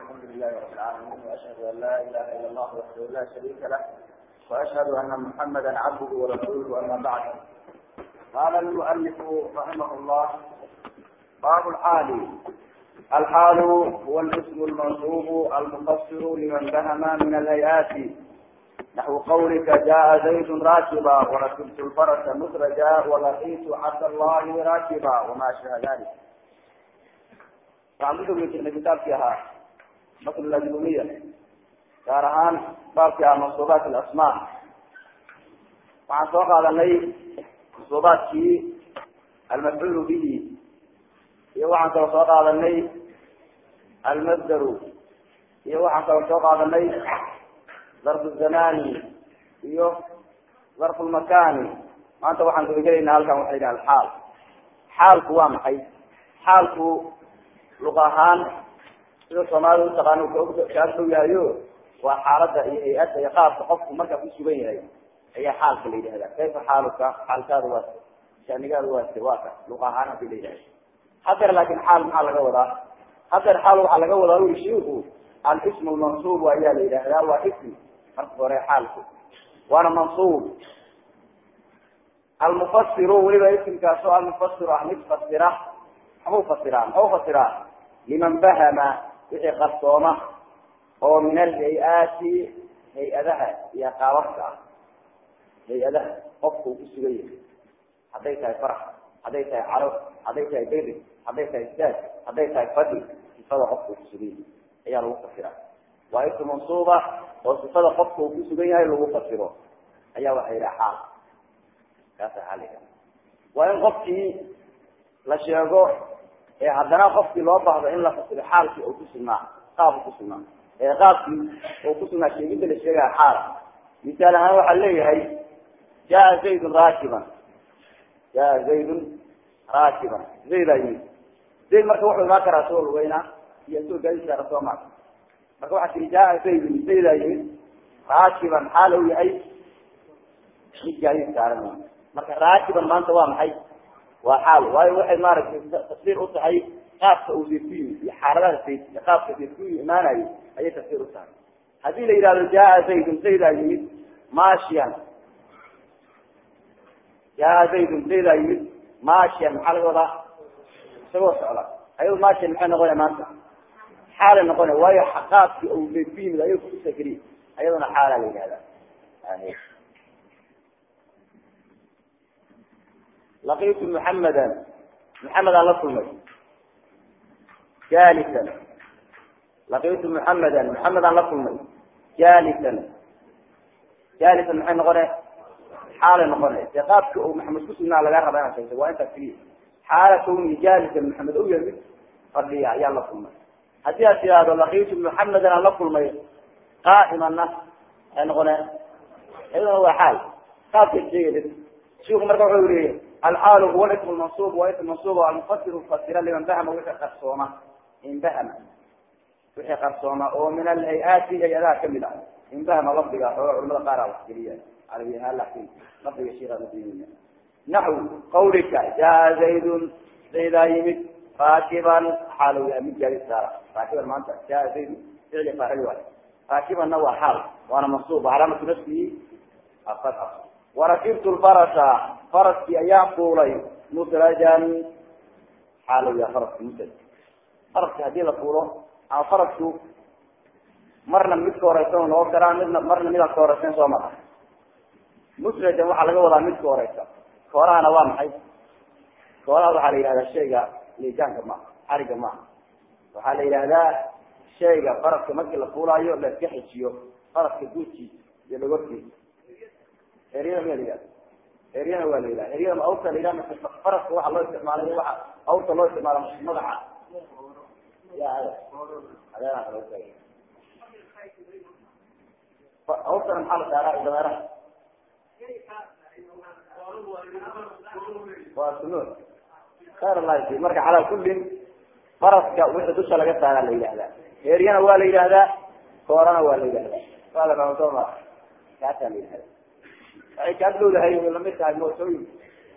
الحمد لله رب العالمين واشهد ان لا اله الا الله وحده لا شريك له واشهد ان محمدا عبده ورسوله اما بعد قال المؤلف رحمه الله باب الحال الحال هو الاسم المنصوب المفسر لمن فهم من الهيئات نحو قولك جاء زيد راكبا وركبت الفرس مسرجا ولقيت عبد الله راكبا وما شابه ذلك waxaan ku dhogey jirnay kitaabkii ahaa masl ajlumiya gaar ahaan baabkii ahaa mansuubaat alasmaa waxaan soo qaadanay mansuubaadkii almafcuulu bihi iyo waxaan kaloo soo qaadanay almasdaru iyo waxaan kaloo soo qaadanay darfu zamani iyo darfu lmakani maanta waxaan gabagelaynaa halkan waxa yidhi alxaal xaalku waa maxay xaalku luqa ahaan sida soomaalida utaqaano kaa dhow yahayo waa xaalada iyo hay-adda iyo qaabka qofku markaa kusugan yahay ayaa xaalka la yidhahda kayfa xaaluka xaalkaada waa shanigaada waa waa ka luqa ahaan hadii la yidhahda hadeer laakin xaal maxaa laga wadaa hadeer xaal waxaa laga wadaa ui shiku alism lmansuub ayaa la yidhahdaa waa ism marka hore xaalku waana mansuub almufasiru weliba ismkaas oo almufasiru ah mid fasira maxuu fasiraa maxuu fasiraa liman bahama wixii qarsooma oo min alhay-aati hay-adaha iyo qaababka ah hay-adaha qofka uu kusugan yahay hadday tahay farax hadday tahay caro hadday tahay beri hadday tahay saad hadday tahay fadli sifada qofka uu kusugan yahay ayaa lagu fasiraa waa ism mansuuba oo sifada qofka uu kusugan yahay lagu fasiro ayaa waxa yidhaha xaal kaasa xaaliga waa in qofkii la sheego ee haddana qofkii loo baahdo in la fasiro xaalkii oo kusugnaa qaabka kusugnaa ee qaabkii oo kusugnaa sheegidda la sheegaya xaal misaal ahaan waxaa leeyahay jaa zaydun raakiban jaa zaydun raakiban zaydaa yimid zayd marka wuxuu imaan karaa soo lugeynaa iyo soo gaadisaara soo maa marka waxaa tiri jaa zaydun zaydaa yimid raakiban xaal uu yahay mid gaadiid saaran marka raakiban maanta waa maxay waa xaal waayo waxay maaragtay tafsiir u tahay qaabka uu zayd ku yimid iyo xaaladaha zayd qaabka zayd ku imaanayo ayay tafsiir u tahay haddii la yidhahdo jaa zaydun zaydaa yimid maashiyan jaa zaydun zaydaa yimid maashiyan maxaa laga wadaa isagoo socda ayado maashiyan maxay noqonaya maanta xaalay noqonaya waayo qaabkii uu zayd ku yimid ayay kutusa keliya ayadona xaalaa la yidhahdaa laqitu muxamada muxamedaan la kulmay jalisan laqitu muxameda muxamedaan la kulmay jalisan jalisan maxay noqone xaalay noqone dee qaabka uu maxamed kusugnaa laga raba inaa sheegto waa intaas keliya xaala kawni jalisan maxamed o yahay mid fadhiya ayaan la kulmay haddii aad tidhaahdo laqitu muxamedan aan la kulmay qaa'imana maxay noqone iyaduna waa xaal qaabkay sheegay shiku marka wuxuu yihi alxaal huwa ism mansuub waa ism mansuub almufasir fasira liman bahama wixii qarsooma in bahama wixii qarsooma oo min alhay-aati hay-adaha kamid ah in bahama lafdiga xooga culamada qaar a wax geliya carabi ahaan laakin lafdiga sheekha madiina naxw qawlika jaa zaydun zaydaa yimid raakiban xaalow yahay mid gaadi saara raakiban maanta jaa zaydun ficli faacil waay raakibanna waa xaal waana mansuub calaamatu nafsihi afata warakibtu lfarasa faraskii ayaan fuulay musrajan xaalow yahay faraski musraj faraski haddii la fuulo ama farasku marna mid ka horeysa noqon karaa midna marna midaan ka horeysan soo mara musrajan waxaa laga wadaa mid ka horeysa koorahana waa maxay kooraha waxaa la yihahdaa shayga liijaanka maaha xariga maaha waxaa la yidhahdaa shayga faraska markii la fuulaayo la iska xijiyo faraska guudkiisa iyo dhogorkiisa eryada miya la yihahda eryana waa la yidhaha eryada ma awrta la yidhaha mase faraska waxa loo isticmaalay waxa awrta loo isticmaala magaca ya adeeraa loo taagay awrtana maxaa la saaraa dameeraha waa sunoon khayr allahi marka calaa kullin faraska wixii dusha laga saaraa la yidhahdaa eryana waa la yidhahdaa koorana waa la yidhahdaa waa la fahma soo ma kaasaa la yidhahda waxay kaa dhowdahay way lamid tahay mootooyin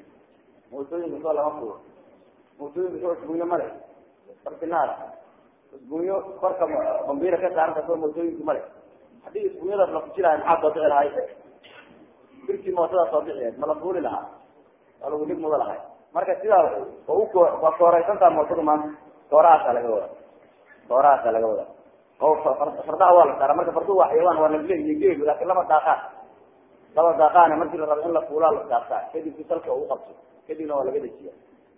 mootooyinka soo lama fulo mootooyinka soo isbuunya male bartinaar isbuunyo korka bambiira ka saaran kasoo mootooyinku male haddii isbuunyadaas la fuji lahay maxaa soo bixi lahay birkii mootada soo bixi lahayd ma la fuuli lahaa waa lagu dhig muda lahay marka sidaa waa kooraysantaa mootada maanta koorahaasa laga wada koorahaasa laga wada oo fardaha waa la saara marka farduhu waa xayawaan waa nagle iyo geelu laakin lama daaqaan laba daaqaana markii la rabo in la fuulaa la saartaa kadib si salka ugu qabso kadibna waa laga dejiya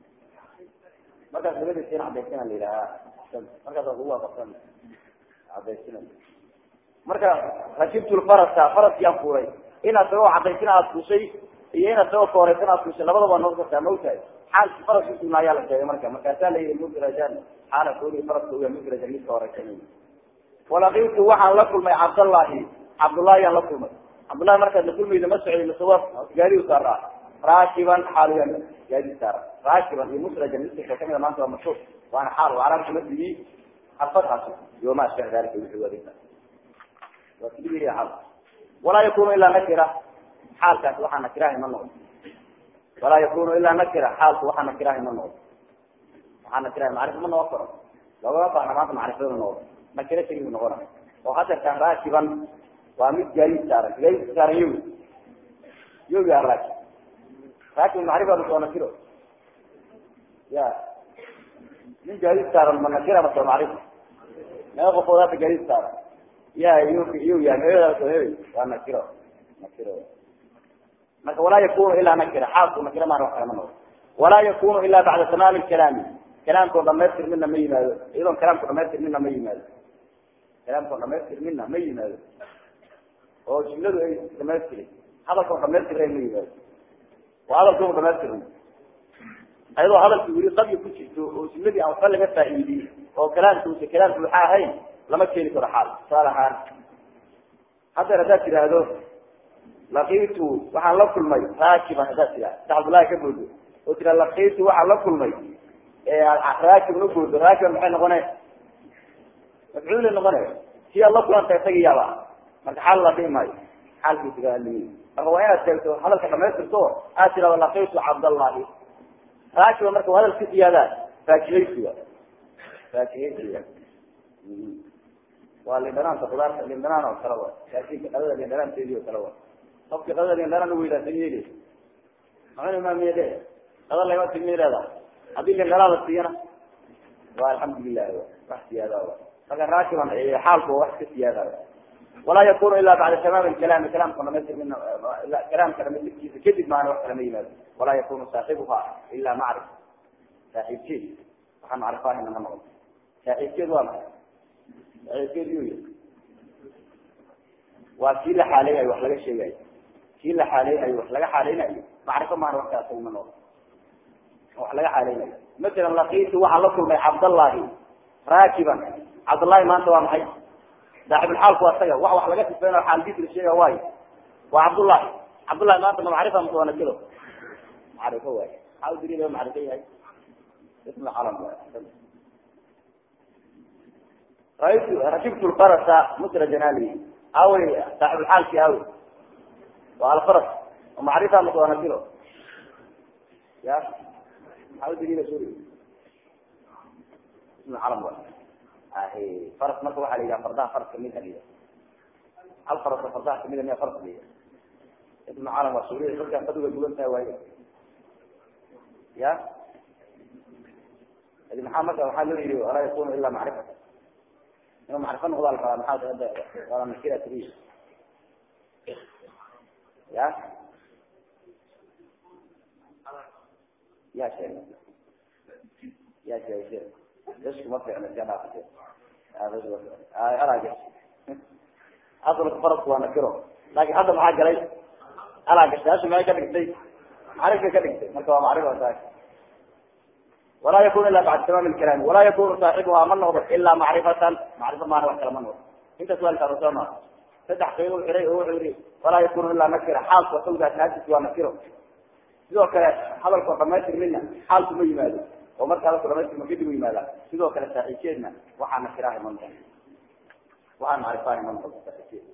markaas laga dejiyana cadaysina la yidhahaa markaas waa lagu waafaqsan cadaysina marka rakibtu lfarasa faraskiyaan fuulay inaad sagoo cadaysina aad fuushay iyo inaad sagoo kooraysan aad fuushay labadaba nood kartaa ma ogtahay xaalki faraski sugnaa ayaa la sheegay marka markaasaa la yihi mudrajan xaala kooli faraska uya mudrajan mid kooraysan walaqitu waxaan la kulmay cabdallahi cabdullahi yaan la kulmay cabdullahi markaad la kulmayda ma socday masawa gaadiu saaraa raakiban xaaliyan gaadi saara raakiban iyo musrajan miska kamida maanta waa mashhuur waana xaal carabta masigi alfatxasu yoma ashbaha dalika wixii wadinta waa kibir xaal walaa yakunu ilaa nakira xaalkaasi waxaa nakirahay ma noqdo walaa yakunu ilaa nakira xaalku waxaa nakirahay ma noqdo waxaa nakirahay macrifa ma noqon karo loogama baahna maanta macrifada noqdo nakira keligu noqona oo hadeertaan raakiban waa mid gaadiid saaran gaadiidka saaran yowi yowi a raakib raakib macrifa masoo nakiro ya nin gaadiid saaran ma nakira masoo macrifa mee qofood hadda gaadiid saaran ya yo yo ya meedaasoo hebey waa nakiro nakiro marka walaa yakunu ilaa nakira xaalku nakira maan wax kale ma noqdo walaa yakunu ila bacda tamaami kalaami kalaamkao dhamaystir midna ma yimaado iyadoon kalaamku dhamaystir midna ma yimaado kalaamkao dhamaystir midna ma yimaado oo jumladu ay dhamaystiri hadalkao dhamaystirna ma yimaado oo hadalkau dhamaystirna ayadoo hadalki weli qabyi ku jirto oo jumladii aan waxba laga faa'iidiyey oo kalaamku usa kalaamku waxaa ahayn lama keeni karo xaal tusaale ahaan haddeer haddaad tidhaahdo laqiitu waxaan la kulmay raakiban haddaad tidhahdo sida cabdullahi ka boodo oo tira laqiitu waxaan la kulmay raakib na boodo raakiban maxay noqone mafcuula noqone si aad la kulanta isaga yaaba marka xaal la dhihi maayo xaalkiisagaalimi marka waa inaad sheegto hadalka dhamaystirto aad tirahdo laqiitu cabdallahi raakiba marka waa hadal ka ziyaadaa faakihaysiga faakihaysiga waa lindhanaanta kudaarta lindhanaan oo kale wa raashinka qadada lindhanaanteedii oo kale wa qofki qadada lindhanaan uweydasan yeeli macuna maamiyade qada lama tigmay leedahay haddii lindhanaan la siiyana waa alxamdulilah wax siyaada marka raakiban xaalku wax ka siyaada walaa yakunu ila bacda tamaam kalaami kalaamka dhamaystir mina kalaamka dhamaystirkiisa kadib maana wax kalama yimaado walaa yakunu saaxibuha ila macrif saaxiibkeed waxaan macrifahayna ma noqon saaxiibkeed waa maxay saaxiibkeed yu yahy waa kii la xaaleeyayo wax laga sheegayo kii la xaaleeyayo wax laga xaaleynayo macrifo maana wax kaas ma noqon wax laga xaaleynayo masalan laqiitu waxaan la kulmay cabdallahi raakiban cabdullahi maanta waa maxay saaxibulxaalku waa isaga wax wax laga sifeynayo xaaldiis la sheega waayo waa cabdullahi cabdullahi maanta ma macrifa mase waa nakiro macrifo waay maxaa u daliil macrifo yahay ismu calam waay raaytu rakibtu lfarasa musrajan ali awey saaxibulxaalki awe waa alfaras oo macrifa mase waa nakiro ya maxaa u daliila suri ismu calam waay faras marka waxaa la yidhaha fardaha faras kamid a la hal faraso fardaha kamida miya faras la yidhaha ibnu calam waa suuriya dadkaan qadiga duwan tahay waaye ya adi maxaa marka waxaa loo yihi walaa yakunu ila macrifata inuu macrifo noqdaa la rabaa maxaa hadda wala nakira tiriis ya ya sheegay ya sheegay sheeg isku ma fiicna iska dhaafate asalka farasku waa nakiro laakin hadda maxaa galay alaa gashay hasha maxay ka dhigtay macrifay ka dhigtay marka waa macrifa taas walaa yakunu ila bacda tamaam lkalaami walaa yakunu saaxibuhaa ma noqdo ilaa macrifatan macrifo maana wax kale ma noqdo intaas waa lkaa soo maa saddex qaybo xiray oo wuxuu yihi walaa yakunu ilaa nakira xaalku asawgaas naadis waa nakiro sidoo kale hadalkoo dhamaystir mina xaalku ma yimaado oo marka hadalku dhamaystir ma kadib u yimaada sidoo kale saaxiibkeedna waxaa nakiraha ma noqon waxaa macrifaha ma noqon saaxiibkeed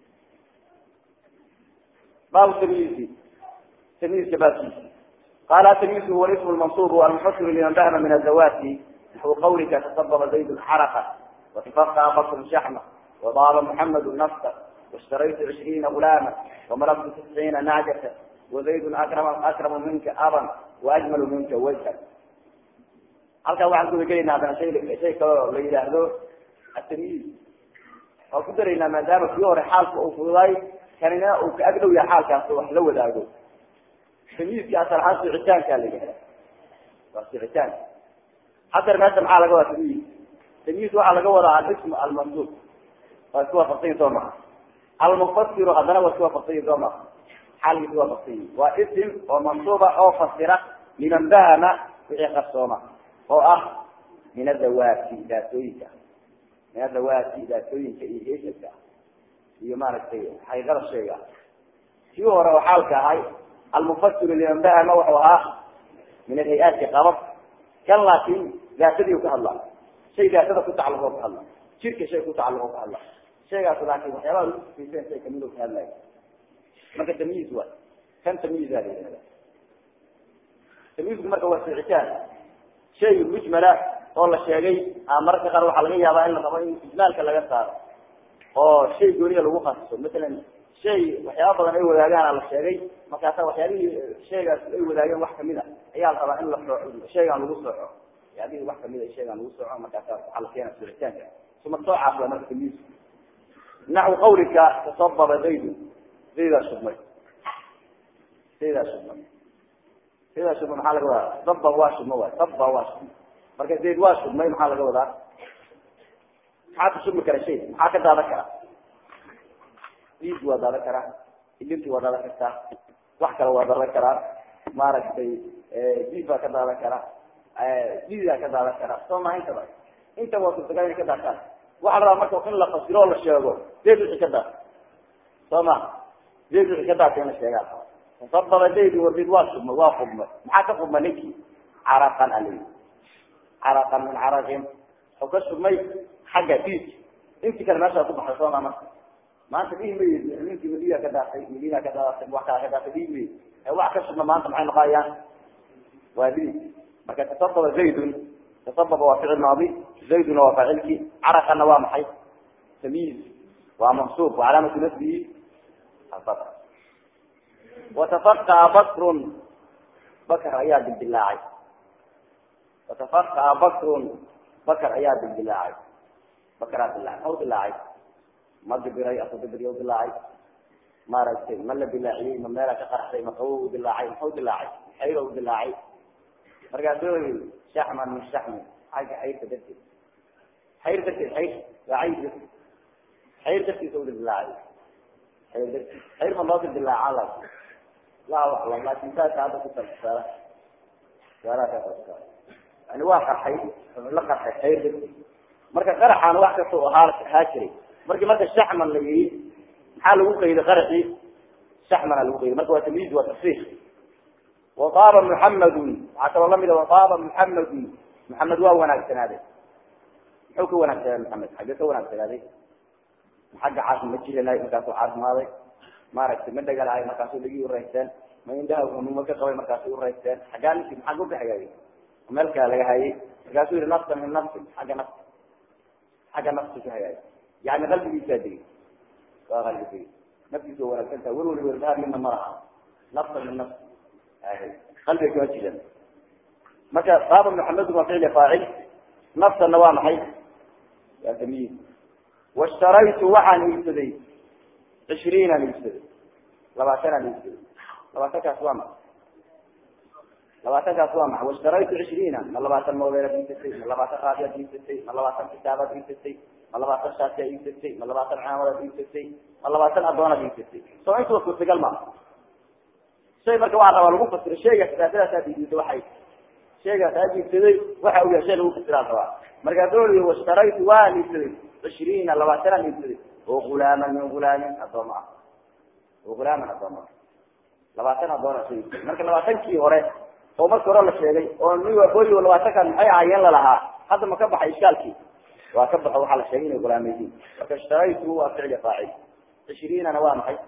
baabu tamyiizi tamyiizka baabkiisa qaala tamyiizu huwa ismu lmansub almuxasir liman bahma min azawati naxwu qawlika tasababa zaydun xaraqa watafaqa bakru shaxma wadaaba muxamedu nafsa washtaraytu cishriina gulaama wamalabtu tisciina naajata wazaydun akrama akramu minka aban waajmalu minka wajhan halkaa waxaan gudagelaynaa haddana shay shay kaloo la yidhaahdo atamyiz waan ku daraynaa maadaama kii hore xaalka uu fududaay kanina uu ka agdhow yahay xaalkaas wax la wadaago tamyiizka asal ahaan socitaankaa la yidhahda waa socitaanka hadeer meesha maxaa laga wadaa tamyiz tamyiz waxaa laga wadaa alism almansuub waa isku waafaqsanyi soo maha almufasiru haddana waa isku waafaqsanyi soo maha xaalki isku waafaqsanyi waa ism oo mansuuba oo fasira liman bahama wixii qarsooma oo ah min adawaati daatooyinka min adawaati daatooyinka iyo heesanka iyo maaragtay xaqiiqada shayga kii hore oo xaalka ahay almufasiru liman bahama wuxuu ahaa min alhay-aati qabab kan laakin daatadii ka hadla shay daatada ku tacalluqo ka hadla jirka shay ku tacalluqo ka hadla shaygaas laakin waxyaabaha lagu sifaysan shay kamid oo ka hadlaya marka tamyiiz waay kan tamyiizaa la yihahda tamyiizku marka waa sicitaan shay mujmala oo la sheegay mararka qaar waxaa laga yaabaa in la rabo in ijmaalka laga saaro oo shay gooniya lagu khasiso masalan shay waxyaaba badan ay wadaagaana la sheegay markaasa waxyaabihii shaygaas ay wadaageen wax kamid a ayaa la rabaa in la sooco shaygaan lagu sooco waxyaabihii wax kamid a shaygaan lagu sooco markaasa waxaa la keena suritaanka suma soocaas waa marka tamyiis naxwu qawlika tasababa zaydun zaydaa shubmay zaydaa shubmay zaydaa shubmay maxaa laga wadaa dabba waa shubma waay dabba waa shubma marka zayd waa shubmay maxaa laga wadaa maxaa ka shubmi kara shay maxaa ka daadan kara diig waa daadan karaa ilinti waa daadan kartaa wax kale waa daadan karaa maaragtay diig baa ka daadan karaa diidaa ka daadan karaa soo maha intaba inta waa suurtagal inay ka daataan waxaa la rabaa marka in la fasiro oo la sheego zayd wixii ka daata soo ma zayd wixii ka daata in la sheegaa tasababa zayd wazayd waa shubmay waa qubmay maxaa ka qubmay ninkii caraqan ali caraqan min caraqin wuxuu ka shubmay xagga diig intii kale meeshaa ku baxday soo maa marka maanta dhihi mayi ninkii madiina ka daatay madiina ka daatay wax kala ka daatay dhihi mayi wax ka shubma maanta maxay noqonayaan waa diig marka tasababa zaydun tasababa waa ficil maadi zayduna waa faacilkii caraqana waa maxay tamyiz waa mansuub wa calaamatu nasbihi alfatx watafaqaa bakrun bakr ayaa dildilaacay watafaqaa bakrun bakr ayaa dildilaacay bakraa dilaacay maxau dilaacay ma dibiray asudibiriya dilaacay maaragtay ma la dilaaciyey ma meela ka qarxday ma qabow dilaacay maxau dilaacay xayr u dilaacay markaasuu yii shaxman min shaxmin xagga xayrka darteed xayr darteed xayr waa cayr darteed xayr dartiisa u dildilaacay xayr darteed xayr ma loo dildilaaca la laa aclam laakin saasa hadda ku talsaara saaraha ka talsaara yani waa qarxay la qarxay xayr darteed marka qaraxaan wax kasta oo haa ahaa jiray markii marka shaxman la yihi maxaa lagu qayday qaraxii shaxmana lagu qayday marka waa tamyiz waa tafsiir wataaba muxamadun waxaa kaloo lamida wataaba muxamadun maxamed waa wanaagsanaaday muxuu ka wanaagsanaaday maxamed xaggee ka wanaagsanaaday xagga caafi ma jiranay markaasuu caafimaaday maaragtay ma dhagalahay markaasuu dhagii uraysteen ma indhaha hanuuma ka qabay markaasuu uraysteen xaggaa ninki maxaa ku ka hagaagay meel kale laga hayay markaasuu yihi nafsa min nafsi xagga nafsi xagga nafsi ka hagaagay yani qalbigiisaa degay waa qalbi degay naftiisa waa wanaagsan taha wel waliba irdaha midna ma laha nafsa min nafsi qalbiga kama jiran marka saaba maxamedun waa ficli faacil nafsana waa maxay waa tamyiz washtaraytu waxaan iibsaday cishriinaan iibsaday labaatanaan iibsaday labaatankaas waa maxa labaatankaas waa maxa washtaraytu cishriina ma labaatan moobeelaad iibsatay ma labaatan raadiyaad iibsatay ma labaatan kitaabaad iibsatay ma labaatan shaatiyaad iibsatay ma labaatan caamadaad iibsatay ma labaatan addoonaad iibsatay soo intuba suurtagal maa shay marka waxaa rabaa lagu fasiro shaygaas daatadaasaad iibsatay waxay shaygaas aad iibsaday waxa uu yahay shay lagu fasiraa rabaa markaasuu ii washtaraytu waan iibsaday cishriina labaatanaan iibsaday oo gulaaman min gulaamin addooma ah oo gulaaman addooma ah labaatan addoona soo iibsaday marka labaatankii hore oo marka hore la sheegay oo ni waaboyi labaatankan maxay ahaayeen lalahaa hadda ma ka baxay ishkaalkii waa ka baxo waxaa la sheegay inay gulaama yihiin marka ishtaraytu waa ficli faacil cishriinana waa maxay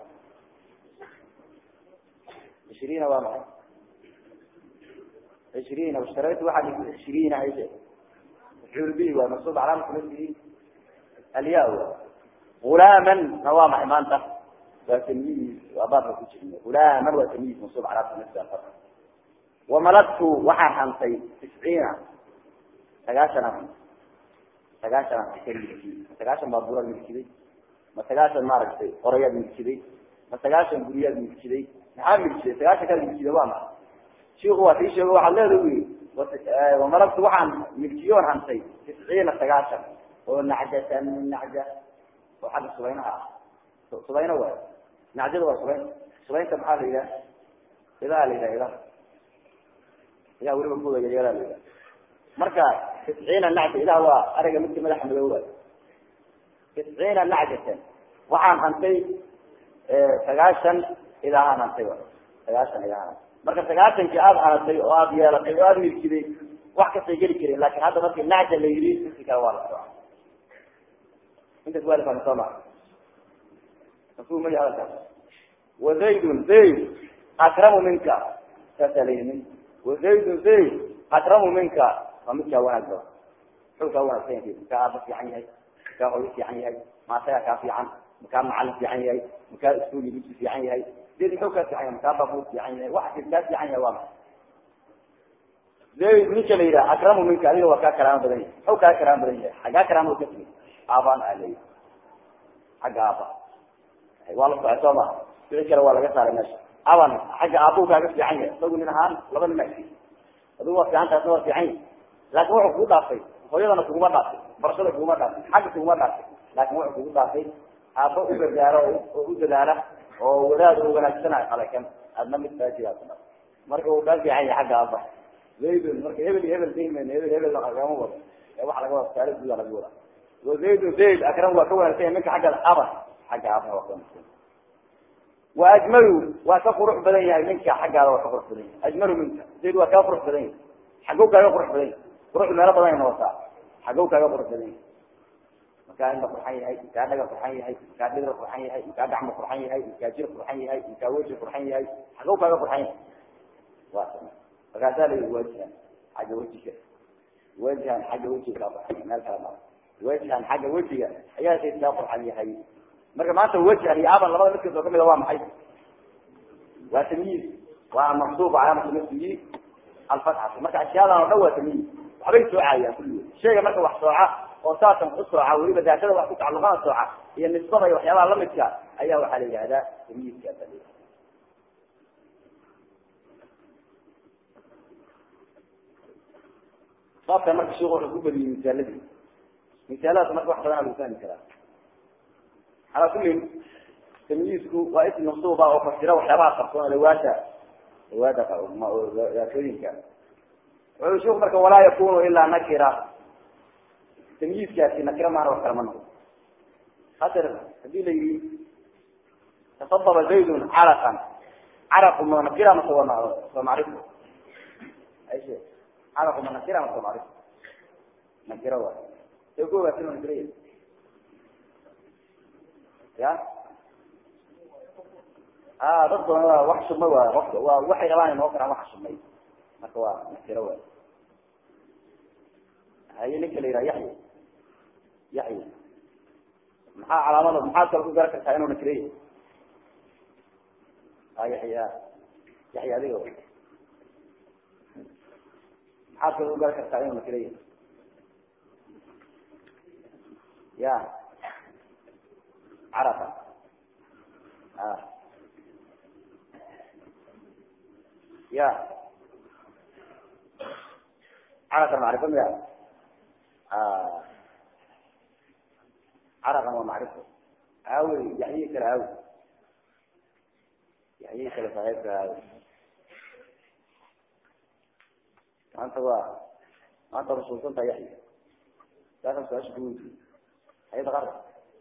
cishriina waa maxay cishriina ishtaraytu waxaan iibsaday cishriina hayse mafcuul bihi waa mansuub calaamatu nafsihi alya gulaaman na waa maxay maanta waa tamyiis waa baabka ku jirna gulaaman waa tamyiis mansuub calaamatu nafsihi alfatx wamalagtu waxaan hantay tisciina sagaashan aan hantay sagaashan aan hantay milkiyey sagaashan baabuuraad milkiday ma sagaashan maaragtay qorayaad milkiday ma sagaashan guryaad milkiday maxaa milkiday sagaashan kaad milkiday waa maa shiku waa sii sheego waxaad leeda ui wamalagtu waxaan milkiyoon hantay tisciina sagaashan oo nacjatan min nacja oo xagga subaynaha ah subayna waay nacjada waa subayn subaynta maxaa la yidhaha idaha la yidhaha idaha idaha weliba kuda yaryara la yidhaha marka tisciina nacja idaha waa ariga midka madaxa madow waay tisciina nacjatan waxaan hantay sagaashan idahaan hantay wa sagaashan idahaan marka sagaashankii aada hanatay oo aada yeelatay oo aada milkiday wax kastay geli kareen lakin hadda markii nacja la yidhi si kale waa la soca intas waa la fahmi soo maa mafhum maya hadalkaas wazaydun zayd akramu minka saasaa la yidhi min wazaydun zayd akramu minka waa midkaa wanaag badan muxuu kaa wanaagsan yahay makaa aaba fiican yahay makaa hooyo fiican yahay maasagaa kaa fiican makaa macalin fiican yahay makaa iskuuli dugsi fiican yahay zayd muxuu kaa fiican yahay makaa baabuur fiican yahay waxa kaa fiican yahay waa maa zayd ninka la yidhaha akramu minka adiga waa kaa karaamo badan yahay muxuu kaa karaamo badan yahay xaggaa karaamo ka timi aabaan aa leeyahay xagga aaba waa la socay soo ma wixii kale waa laga saaray meesha aban xagga aabuu kaaga fiican yahay isagu nin ahaan laba nin aa adigu waa fiican taasna waa fiican yahay laakin wuxuu kugu dhaafay hooyadana kuguma dhaafay barashada kuguma dhaafay xagga kuguma dhaafay laakin wuxuu kugu dhaafay aaba u gargaaro oo u dadaala oo wadaad oo wanaagsana alakan adna mid faajira marka uu kaa fiican yahay xagga aaba zaydun marka hebel iyo hebel dayman hebel hebel lagama wado ee waxa laga wada taale guda laga wada wazaydun zayd akram waa ka wanaagsan yahay minka xagga aba xagga aba waa ka wanaagsan wa ajmalu waa ka qurux badan yahay minka xaggaada waa ka qurux badan yahay ajmalu minka zayd waa kaa qurux badan yahay xagow kaaga qurux badan yahay qurux meelo badan ay noqotaa xagow kaaga qurux badan yahay makaa indha qurxan yahay makaa dhaga qurxan yahay makaa dhidra qurxan yahay makaa gacmo qurxan yahay makaa jir qurxan yahay makaa weji qurxan yahay xagow kaaga qurxan yahay waa sama markaasaa la yihi wajihan xagga wejiga wajihan xagga wejiga kaa qurxan yahay meel kale maa wajihan xagga wejiga ayaa zayd kaa qurxan yahay marka maanta wajihan iyo aban labada midkaas oo kamida waa maxay waa tamyiiz waa mansuub calaamatu nafsihi alfatxatu marka ashiyaadan oo dhan waa tamyiiz waxbay soocayaan kulligood shayga marka wax sooca oo saasan u sooca weliba daatada wax ku tacalluqada sooca iyo nisbada iyo waxyaabaha lamidka ayaa waxaa la yidhahdaa tamyiizka baa la baabkan marka sheekhu wuxuu ku badiyey misaaladii misaaladaas marka wax badanaa lagu fahmi karaa calaa kullin tamyiizku waa ism mansuuba oo fasira waxyaabaha qarsoon dawaada dawaada daatooyinka wuxuu sheeku marka walaa yakunu ilaa nakira tamyiizkaasi nakira maana wax kala ma noqo hater hadii la yihi tasadaba zaydun caraqan caraqu ma nakira mase waa soo macrifo aishe caraqu ma nakira mase macrifo nakira waa say ku ogaasin oo nakira ya a dad badan waa wax shubma waa waa waxay rabaan inoo karaan waxa shubmay marka waa nakiro waay haye ninka la yidhaha yaxya yaxya maxaa calaamada maxaad kala ku garan kartaa inuu nakirey a yaxya yaxya adiga maxaad kala ku garan kartaa inuu nakirey ya carafa a ya caraqan macrifo miya caraqan waa macrifo aawi yaxyihi kale aawi yaxyihi kale saaxiibka aawi maanta waa maanta masuulsanta yaxya saasan su-aasha ku weydi hayada qara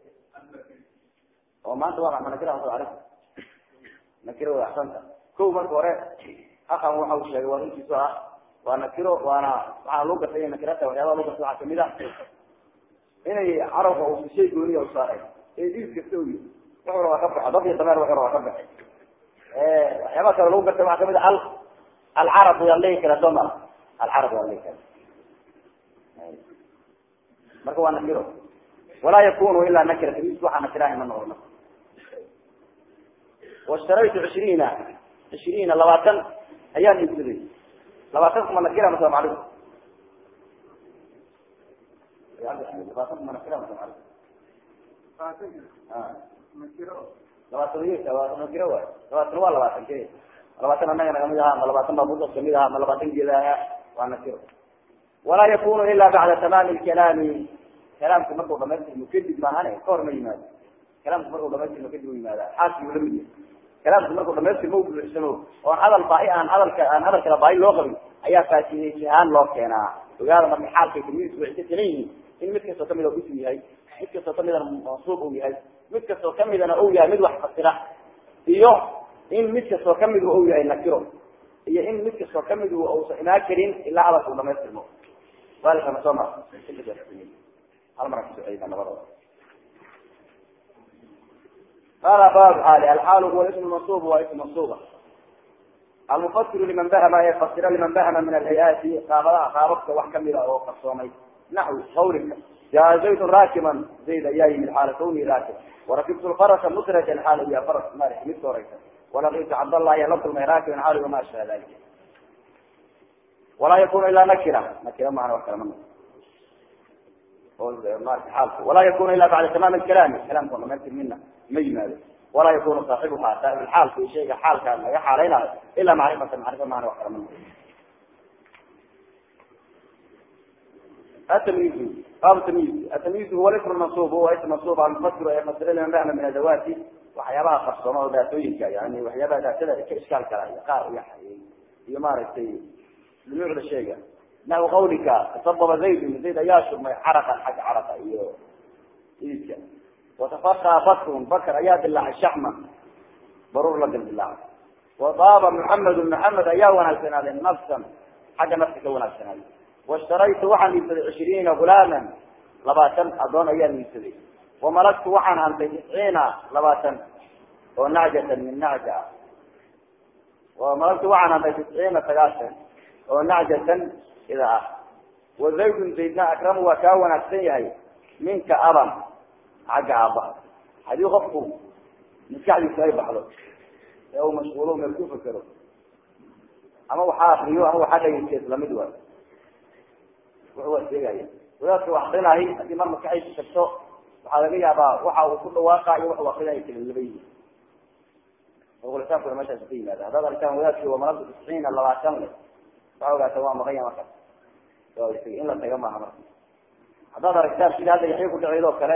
oo maanta waa manakira soo arif nakiro way axsanta ko marka hore hakan waxa uu sheegay waa runtiisu ah waa nakiro waana waxaa lagu gartay inay nakirata waxyaabaha lagu gartay waxaa kamid ah inay carabka uu shay gooniya u saaray ee diis kasta u yihi wuxuu rabaa ka baxo dad iyo dameer wuxuu rabaa ka baxay waxyaabaha kale lagu gartay waxaa kamid ah al alcarab waa lehi kara soo mara alcarab waa lehi kara marka waa nakiro walaa yakunu ilaa nakira tamiisku waxaa nakiraha ma noqdo marka washtaraytu cishriina cishriina labaatan ayaan iibsaday labaatan kuma nakira masa maclum labaatan kuma nakira masa maclum labaatan labaatan nakiro waay labaatan waa labaatan ke labaatan anaga nagamid ahaa ma labaatan baabudas kamid ahaa ma labaatan geed ahaa waa nakiro walaa yakunu ila bacda tamaami lkalaami kalaamku markuu dhamaystirmo kadib maahane kahor ma yimaado kalaamku markuu dhamaystirmo kadib u yimaada xaasibuu lamid yahay kalaamku markuu dhamaystirmo u buuxsamo oon hadal baahi aan hadalka aan hadal kala baahi loo qabin ayaa faasiheysi ahaan loo keenaa ogaada marka xaalkay kamidis way iska tiran yihiin in mid kastoo kamida ism yahay mid kastoo kamidana mansuub uu yahay mid kastoo kamidana ou yahay mid wax fasira iyo in mid kastoo kamid ou yahay nakiro iyo in mid kastoo kamid uusan imaan karin ilaa hadalka u dhamaystirmo waalkana soo mara hal mara kusoceya labadaba qala bab xaali alxaalu huwa ismu mansuub waa ism mansuuba almufasiru liman bahama ee fasira liman bahama min alhay-aati qaabadaha qaababka wax kamida oo qarsoomay naxwi qawlika jaa zaydun raakiban zayd ayaa yimid xaala kawni raakib warakibtu lfarasa musrajan xaal iya faras mari mid ka horeysa walaqitu cabdallah ayaa la kulmay raakiban xaal wama ashbaha dalika walaa yakunu ilaa nakira nakira maana wax kala ma marka xaalku walaa yakunu ila bacda tamaam kalaami kalaamka dhamaystir mina ma yimaado walaa yakunu saaxibuha saaib xaalku shayga xaalka laga xaalaynayo ilaa macrifata macrifa maana wax kala ma التمييز باب التمييز التمييز هو الاسم المنصوب هو اسم منصوب على المفسر اي مفسر لمن فهم من ادوات وحيابها خصومه ذاتوينك يعني وحيابها ذاتها اشكال كلام قار ويحيى يمارس نوع الشيء نحو قولك تصبب زيد زيد ياشر ما عرقا حق عرقا ايوه إيسا وتفقى بكر بكر اياد الله الشحمة برور لك بالله وطاب محمد محمد اياه ونالسنا نفسا حاجة نفسك ونالسنا واشتريت وحن يبتدي عشرين غلاما لباتن أظن أيام يبتدي وملكت وحن عن تسعين لباتن ونعجة من نعجة وملكت وحن عن تسعين ثلاثة ونعجة إذا وزيد زيدنا أكرم وكاون السيئة منك أرم عقا أبا هذه غفو نسكع لي سايب حلو أو مشغولون من الكوفة كرو أما وحاق يو أما وحاق يمكيس لمدوى وهو sheegaya wadaadka wax akrinahay hadii mar maskaxdiisa tagto waxaa laga yaabaa waxa uu ku dhawaaqayo wax uu akrinaya kala laba yihin oqolitaankuna meeshaas ka yimaada haddaad arkaan wadaadki waa malabka tisciina labaatan le waxa ogaata waa maqanya marka in la taga maaha marka haddaad aragtaan sida hadda yaxya ku dhaceydoo kale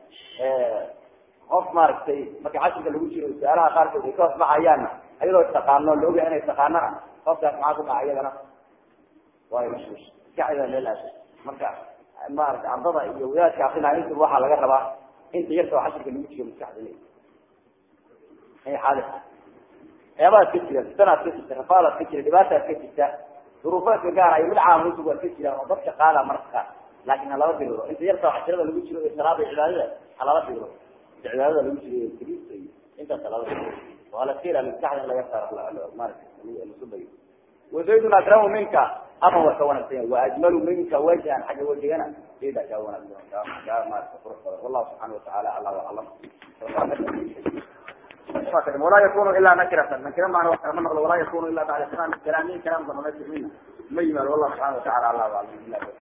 qof maaragtay marka casirka lagu jiro su-aalaha qaarkood ay ka hoosbaxayaanna ayadoo taqaano la ogahay inay taqaanana qofkaas maxaa ku dhaca iyadana waayo mashhuush maskaxdeeda meel aasay marka maarata ardada iyo wadaadka akrinaya inta waxaa laga rabaa inta yarta oo casirka lagu jiro maskaxda inay xaadir waxyaabahaas ka jira fitanaad ka jirta rafaadaad ka jira dhibaataad ka jirta duruufaadka gaara iyo mid caamusu waa ka jiraan oo dadka qaada marka qaar laakin ha lala diriro inta yarta casirada lagu jiro iyo salaada iyo cibaadada ha lala diriro inta cibaadada lagu jiro iyo kiriista iyo intaas ha lala diriro oo hala iska ilaaliyo maskaxda in laga saaro maarata lasu bayo وزيد أكرم منك أما هو كونك وأجمل منك وجها حاجة وجهنا إذا كونك ما والله سبحانه وتعالى الله أعلم ولا يكون إلا نكرة نكرة معنى ولا يكون إلا بعد كلام كلامي كلام ضمنات منه مجمل والله سبحانه وتعالى الله أعلم